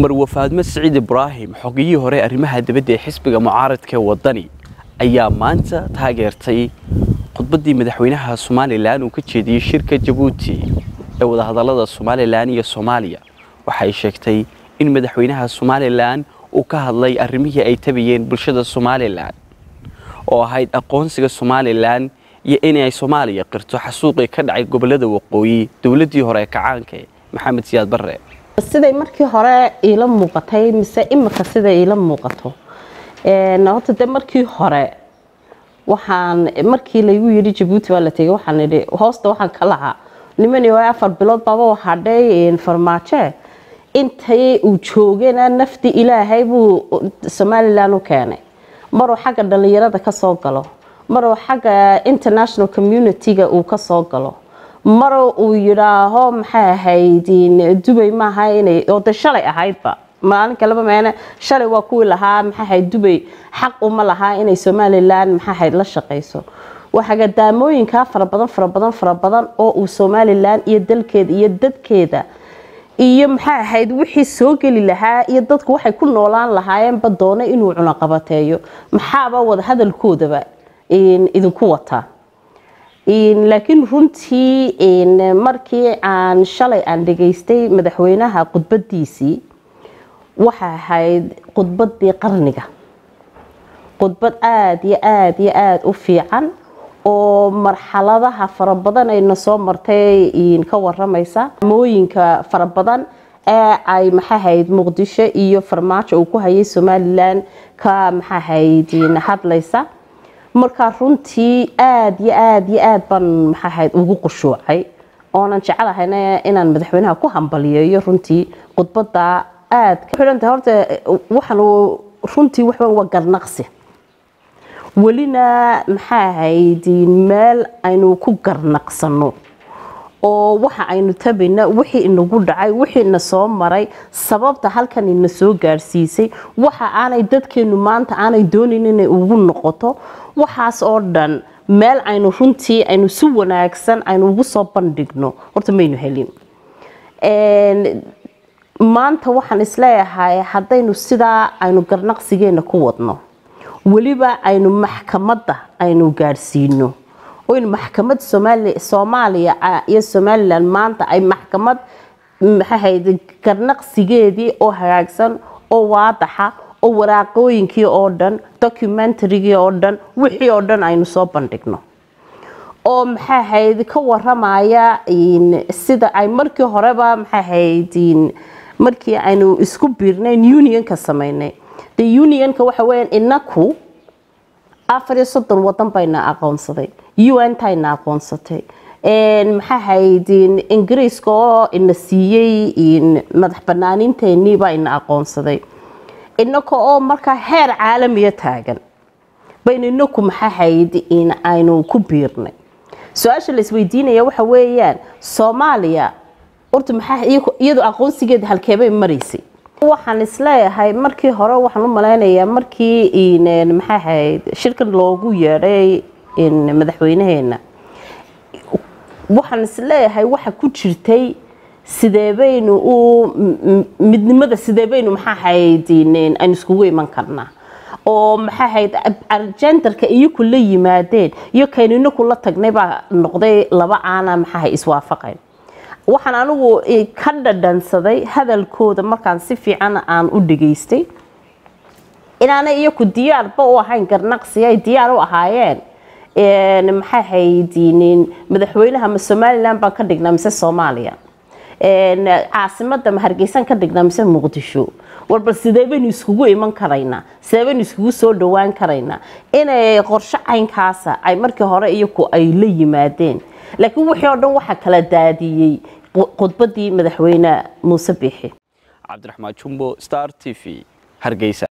marwe faadmo siciid ibraahim xogiyihii hore arrimaha dibadda ee xisbiga mucaaradka ee waddani ayaa maanta taageertay khudbaddii madaxweynaha somalilan uu ka jeediyey shirka jabuuti ee wadahadallada somalilan iyo soomaaliya waxay sheegtay in madaxweynaha somalilan uu ka hadlay arrimihii ay tabayeen bulshada somalilan oo ahayd aqoonsiga somalilan iyo inay soomaaliya qirto xasuuqii ka dhacay gobollada waqooyi dowladdii hore ee kacaanka maxamed siyaad barre siday markii hore iila muuqatay mise imika siday iila muuqato horta de markii hore waxaan markii laygu yidhi jabuuti waa la tegay waxaan idhi hoosta waxaan ka lahaa nimani oo afar bilood baaba hadhay farmaajo intay uu joogena nafti ilaahay buu somalilan u keenay maruu xagga dhallinyarada ka soo galo maruu xagga international community-ga uu ka soo galo mar uu yidhaaho maxay ahayd dubay maaha inay oo de shalay ahaydba maalin kaleba meene shalay waa kuwii lahaa maxay ahayd dubay xaq uma lahaa inay somalilan maxay ahayd la shaqayso waxaga daamooyinkaa fara badan fara badan fara badan oo uu somalilan iyo dalkeeda iyo dadkeeda iyo maxay ahayd wixii soo geli lahaa iyo dadku waxay ku noolaan lahaayeenba doona inuu cunaqabateeyo maxaaba wada hadalkoodaba idinku wataa laakiin runtii markii aan shalay aan dhageystay madaxweynaha khudbadiisii waxa ahayd khudbadii qarniga khudbad aada iyo aada iyo aada u fiican oo marxaladaha fara badan ayna soo martay ka waramaysa mooyinka fara badan ee ay maxaahayd muqdisho iyo farmaajo uu ku hayay somalilan ka maxaahayd hadlaysa markaa runtii aada iyo aada iyo aada baan maxaahayd ugu qushuucay oonan jecelahayna inaan madaxweynaha ku hambaliyeeyo runtii khudbada aada xidhanta horta waxaan runtii waxba waa garnaqsi welina maxaa ahayd meel aynu ku garnaqsano oo waxa aynu tabayna wixii inagu dhacay wixii ina soo maray sababta halkan ina soo gaadhsiisay waxa aanay dadkeenu maanta aanay doonayn inay ugu noqoto waxaas oo dhan meel aynu runtii aynu si wanaagsan aynu ugu soo bandhigno horta maynu helin maanta waxaan isleeyahay haddaynu sidaa aynu garnaqsigeena ku wadno weliba aynu maxkamadda aynu gaadhsiino oynu maxkamad soomaaliya iyo somalilan maanta ay maxkamad maxaahayd garnaqsigeedii oo hagaagsan oo waadaxa oo waraaqooyinkii oo dhan documentarygii oo dhan wixii oo dhan aynu soo bandhigno oo maxaahayd ka waramaya sida ay markii horeba maxaahayd markii aynu isku biirnayn unionka samaynay de unionka waxa weya inaku afar iyo soddon wadan bayna aqoonsaday un tayna aqoonsatay maxaahayd ingiriiska oo ina siiyey madax banaaniinteenii baa ina aqoonsaday inaka oo markaa heer caalamiya taagan baynu inaku maxaahayd aynu ku biirnay su-aasha la isweydiinaya waxa weeyaan soomaaliya horta maxaa iyadu aqoonsigeeda halkeebay maraysay waxaan isleeyahay markii hore waxaan u malaynayaa markii maxaa ahayd shirkan loogu yeedhay madaxweynaheena waxaan isleeyahay waxa ku jirtay sideebaynu u midnimada sideebaynu maxaa ahayd aynu iskugu iman karnaa oo maxaa ahayd arjendarka iyaku la yimaadeen iyo kaynina kula tagnay baa noqday laba aana maxaa iswaafaqayn waxaan anigu ka dhadhansaday hadalkooda markaan si fiican aan u dhageystay inaanay iyaku diyaarba u ahayn garnaqsi ay diyaar u ahaayeen maxaa haydinin madaxweynaha ma somalilan baan ka dhignaa mise soomaaliya caasimada ma hargeysan ka dhignaa mise muqdisho warbal sidee baynu iskugu iman karaynaa sidee baynu iskugu soo dhawaan karaynaa inay qorsho caynkaasa ay markii hore iyaku ay la yimaadeen laakiin wixii oo dhan waxaa kala daadiyey khudbadii madaxweyne muuse biixi cabdiraxmaan jumbo star t v hargeysa